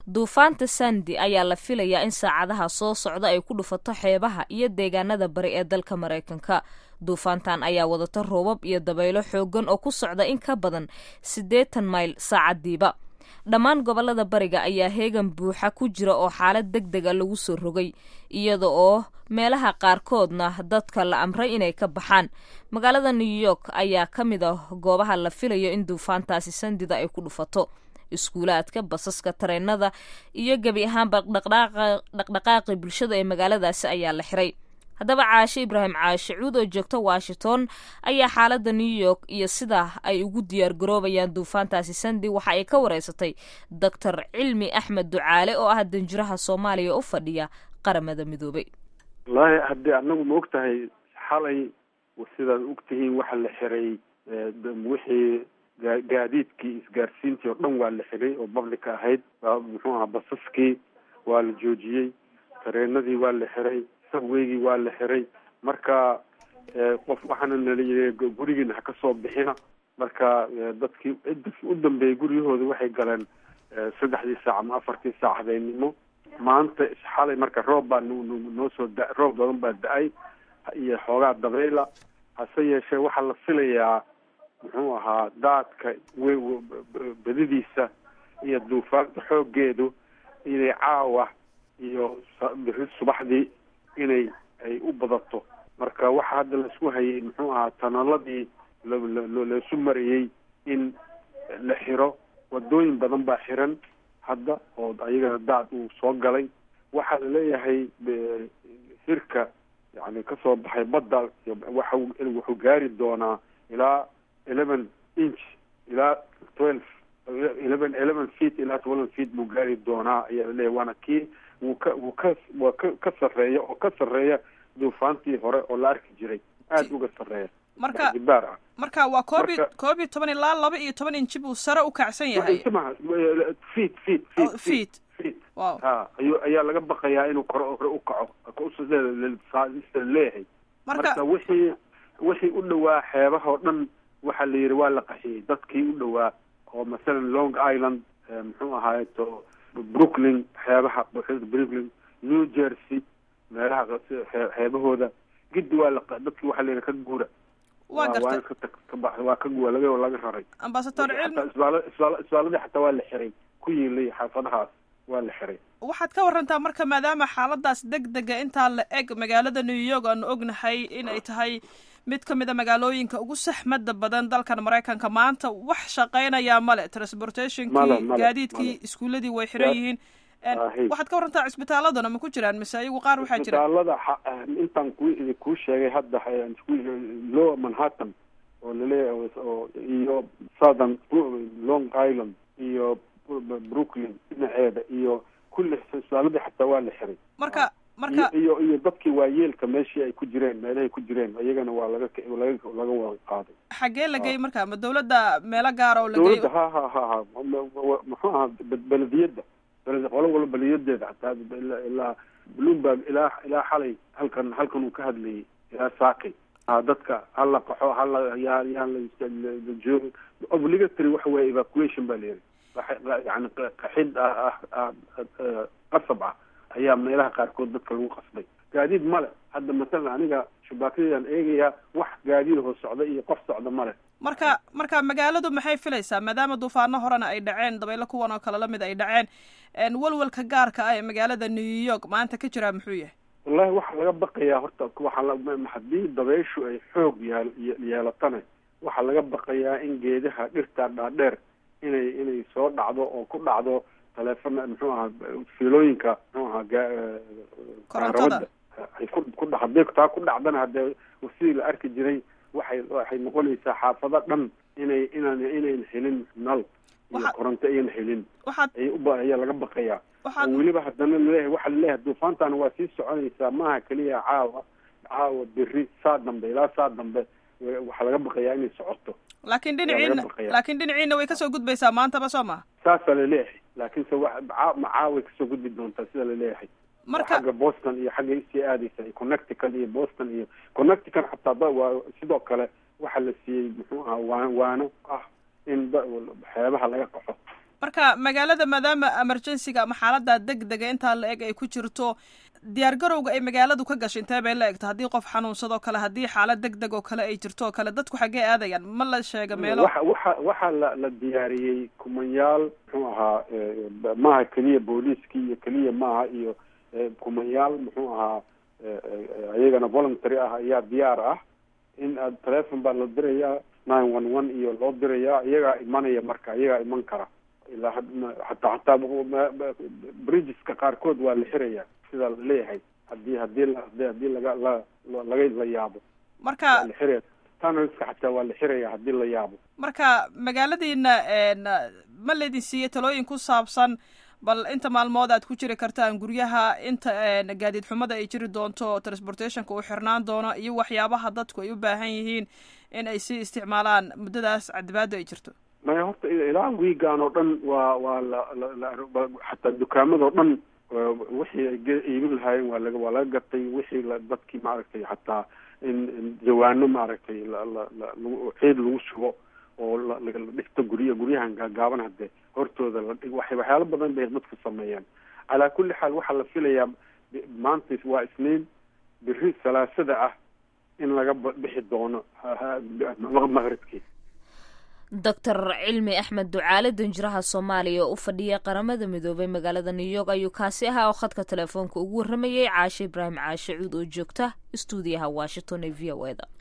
duufaanta sandi ayaa la filayaa in saacadaha soo socda ay ku dhufato xeebaha iyo deegaanada bari ee dalka maraykanka duufaantan ayaa wadata roobab iyo dabaylo xoogan oo ku socda in ka badan siddeetan mayl saacadiiba dhammaan gobolada bariga ayaa heegan buuxa ku jira oo xaalad deg dega lagu soo rogay iyada oo meelaha qaarkoodna dadka la amray inay ka baxaan magaalada new york ayaa ka mid ah goobaha la filayo in duufaantaasi sandida ay ku dhufato iskuulaadka basaska tareenada iyo gebi ahaanba dhaqdhaqaaqi bulshada ee magaaladaasi ayaa la xiray haddaba caashe ibraahim caashe cuud oo joogta washington ayaa xaaladda new york iyo sida ay ugu diyaar garoobayaan duufaantaasi sandi waxa ay ka wareysatay doctor cilmi axmed ducaale oo ah danjiraha soomaaliya u fadhiya qaramada midoobay wallaahi haddii anagu ma og tahay xalay sidaad og tihiin waxa la xiray wixii gaadiidkii isgaarsiintii oo dhan waa la xiray oo publica ahayd muxuu aha basaskii waa la joojiyey tareenadii waa la xiray sabweygii waa la xiray marka qof waxaana nala yii gurigiina ha ka soo bixina marka dadkii dadkii u dambeeyey guryahooda waxay galeen saddexdii saac ama afartii saac habeennimo maanta xalay marka roob baa noo soo da roob badan baa da-ay iyo xoogaa dabayla hase yeeshee waxaa la filayaa muxuu ahaa daadka badidiisa iyo duufaanta xooggeedu inay caawa iyo biri subaxdii inay ay u badato marka waxa hadda laisku hayay muxuu ahaa tanaladii laisu marayey in la xiro wadooyin badan baa xiran hadda oo ayagana daad uu soo galay waxaa laleeyahay hirka yani kasoo baxay badda waxa wuxuu gaari doonaa ilaa eleven inch ilaa twelve eleven eleven feet ilaa twelve feet buu gaari doonaa ayaa laleeyahay waana kii wuu ka wuu ka waa ka ka sarreeya oo ka sarreeya duufaantii hore oo la arki jiray aada uga sarreeya marka jibaar ah marka waa koob iyo koob iyo toban ilaa laba iyo toban inji buu sare u kacsan yahay maha feet feet Oh, feet feet. feet wow ha ayu ayaa laga baqayaa inuu kore hore u kaco leeyahay marka marka wixii wixii u dhawaa xeebaha oo dhan waxaa la yidhi waa la qaxiyey dadkii u dhawaa oo masalan long island eh, muxuu ahaay to brooklyn xeebaha brooklyn new jersey meelaha qas- xee- xeebahooda giddi waa la qa- dadkii waxaa la yidhi ka guura waa waa gartay ka tag ka bax waa ka guura laga laga raray ambasador xataa cilmi isbaala isbaala isbaaladii xataa waa la xiray ku yiilay xaafadahaas waa la xiray waxaad ka warantaa marka maadaama xaaladaas deg dega intaa la eg magaalada new york aanu ognahay inay tahay mid ka mid a magaalooyinka ugu saxmada badan dalkan maraykanka maanta wax shaqaynayaa male Male, transportationkii male, gaadiidkii male. iskuuladii way xiran Ya- yihiin En, Ahi. waxaad ka warantaa cisbitaaladuna ma ku jiraan mise ayagu qaar waxaa jira isbitaalada xa- intaan ku kuu sheegay hadda eh, isku- lower manhattan oo laleeyahay oo iyo southern Bru- long island iyo Bru- brooklyn dhinaceeda iyo kulli isbitaaladii xataa waa la xiray marka marka iyo iyo iyo dadkii waayeelka meeshii ay ku jireen meelahay ku jireen iyagana waa laga ka- laga laga wada qaaday xaggee la geeyey marka ma dawladda meelo gaara oo la geeyo dawladda ha ha ha ha ma- ma- muxuu ahaa be- belediyadda beled qolo walba beliyadeeda xataa ilaa ilaa bloomberg ilaa ilaa xalay halkan halkan uu ka hadlayay ilaa saakay ha dadka hala qaxo hala yaa yaan la la joogin obligatory waxa weeye evacuation baa layidhi Qax- yani qa- qaxid ah ah ah ah, qasab ah ayaa meelaha qaarkood dadka lagu qasbay gaadiid male hadda masalan aniga shubaakadaan eegayaa wax gaadiid hoo socda iyo qof socda male marka marka magaaladu maxay filaysaa maadaama duufaano horena ay dhaceen dabaylo kuwan oo kale lamid ay dhaceen en, walwalka gaarka ah ee magaalada new york maanta ka jiraa muxuu yahay wallahi waxaa laga baqayaa horta waxaa la haddii dabayshu ay xoog yeel yeelatana waxaa laga baqayaa in geedaha dhirta dhaadheer inay inay soo dhacdo oo ku dhacdo taleefona muxuu ahaa fiilooyinka muxuu ahaa ga- eh, Korontada. kaarawada ay ku ku dha haddii taa ku dhacdana haddee sidii la arki jiray waxay waxay noqonaysaa xaafado dhan inay inaan inayn helin nal iyo Waxa- koronto ayan helin waxaad ay uba ayaa laga baqayaa waxaad oo weliba haddana laleeyahay waxaa laleeyahay duufaantan waa sii soconaysaa maaha keliya caawa caawa beri saa dambe ilaa saa dambe wa- waxaa laga baqayaa inay socoto laakiin laga dhinaciina baqayaa. laakiin dhinaciina way kasoo gudbaysaa maantaba soo maha saasaa laleeyahay laakiinse wax caa- ma caaway kasoo gudbi doontaa sida laleeyahay oo marka xagga boston iyo xagga isii aadaysa iyo connecticut iyo boston iyo connecticut xataa da- waa sidoo kale waxaa la siiyey muxuu ahaa waan waano ah in da- xeebaha laga qaxo marka magaalada maadaama emergencyga ama xaalada deg dega intaa la eg ay ku jirto diyaar garowga ay magaaladu ka gashay intee bay la egta haddii qof xanuunsadoo kale haddii xaalad deg deg oo kale ay jirto oo kale dadku xaggee aadayaan ma la sheega meelo waxa waxa waxaa la la diyaariyey kumanyaal muxuu ahaa maaha keliya booliiskii iyo keliya maaha iyo kumanyaal muxuu ahaa iyagana voluntary ah ayaa diyaar ah in aad telefon baa la dirayaa nine one one iyo loo dirayaa iyagaa imanaya marka iyagaa iman kara ilaa hataa hataa bridgeska qaarkood waa la xirayaa sida la leeyahay hadii hadii la hadii laga la laga la yaabo marka la xiraya tunnelska xataa waa la xiraya hadii la yaabo marka magaaladiina ma laydin siiyey talooyin ku saabsan bal inta maalmood aad ku jiri kartaan guryaha inta gaadiid xumada ay jiri doonto transportationka uu xirnaan doono iyo waxyaabaha dadku ay u baahan yihiin in ay sii isticmaalaan muddadaas cadibaado ay jirto maya horta ilaa wiigan oo dhan waa waa la xataa dukaamado dhan wixii ay iibin lahaayeen waa laga waa laga gatay wixii dadkii maaragtay xataa in jawaano maaragtay ciid lagu sugo oo la dhigto gurya guryahan gaagaaban hadee hortooda la dhig waxay waxyaalo badan bay dadku sameeyaan calaa kulli xaal waxaa la filayaa maanta waa isniin biri salaasada ah in laga bixi doono maqribkii doctor cilmi axmed ducaale danjiraha soomaaliya oo u fadhiya qaramada midoobay magaalada new york ayuu kaasi ahaa oo khadka telefoonka ugu warramayay caashe ibraahim caashe cuud oo joogta istuudiyaha washington ee v o eda